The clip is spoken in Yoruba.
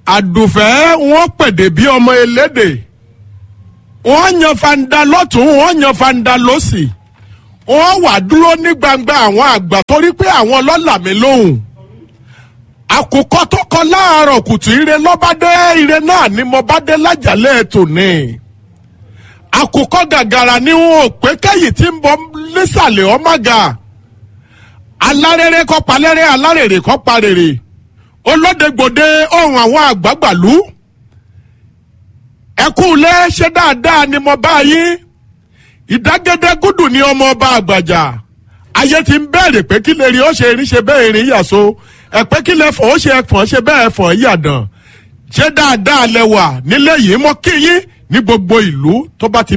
àdùfẹ́ wọ́n pèdè bí ọmọ elédè wọ́n yan fanda lọ́tún wọ́n yan fanda lọ́sì wọ́n wà dúró ní gbangba àwọn àgbà torí pé àwọn lọ́là mi lóhùn àkùkọ tó kọ láàárọ̀ kùtù ire lọ́bàdé ire náà ni mo bá dé lájàlẹ̀ tòní àkùkọ gàgàrà ni wọn ò pé kẹ́yìn tí ń bọ́ nísàlẹ̀ ọmọga alárèrè kọ́ palẹ́rẹ́ alárèrè kọ́ parèrè olódegbòde ohun àwọn àgbàgbàlú ẹkú lé ṣe dáadáa ni mo bá yín ìdágẹ́dẹ́ gúdù ni ọmọ ọba àgbàjà ayé ti ń bẹ̀rẹ̀ pé kí lè rí ó ṣe rí ṣe bẹ́ẹ̀ rí yàsó ẹ̀pẹ́ kí lè fọ̀ ó ṣe ẹ̀fọ̀n ṣe bẹ́ẹ̀ fọ̀ yàdàn ṣé dáadáa lẹ wà nílé yìí mọ́ kí yín ní gbogbo ìlú tó bá ti